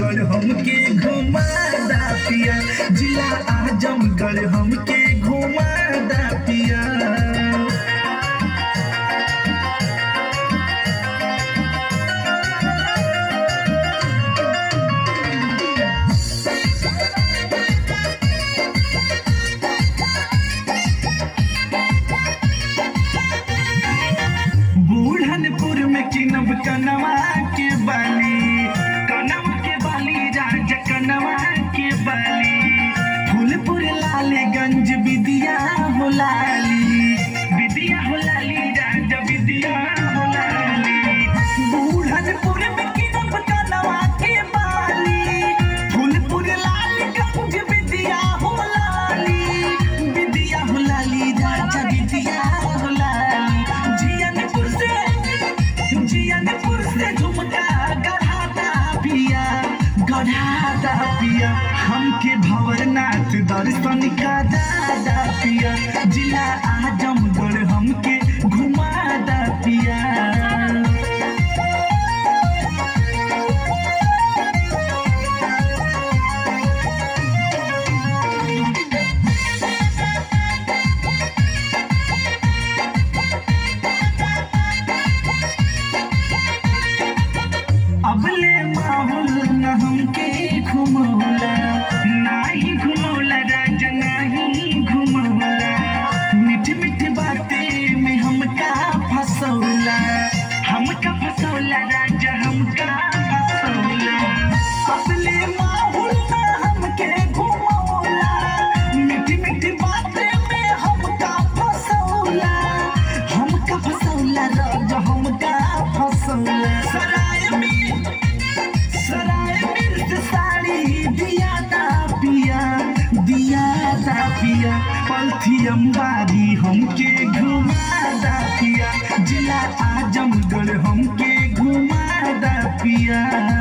आजमगढ़ हमके घुमा दा पिया जिला आजमगढ़ हमके घुमा दा पिया बूढ़नपुर में किनब कनवा के बाली कनवा के बाली राज कनवा के बाली फूलपुर लालगंज विदिया हो लाली विदिया हो लाली राज विदिया हो लाली बूढ़नपुर में किनब कनवा के बाली फूलपुर लालगंज विदिया हो लाली विदिया हो लाली राज विदिया हो लाली जियनपुर से जियनपुर से झुमका गढ़ाता पिया गढ़ाता पिया हमके भवरनाथ दर्शन का दादा पिया जिला आजमगढ़ हमके घुमा दा पिया अबले माहौल न हमके घुमौला नाही घुमौला राजा नाही घुमौला मीठ मीठ बातें में हमका फसौला हमका फसौला राजा हमका फसौला अबले माहौल न हमके घुमौला मीठ मीठ बातें में हमका फसौला हमका फसौला राजा हमका फसौला सराय में सराय मिर्च साड़ी दिया दा पिया दिया दा पिया पलथी अंबारी हमके घुमा दा पिया जिला आजमगढ़ हमके घुमा दा पिया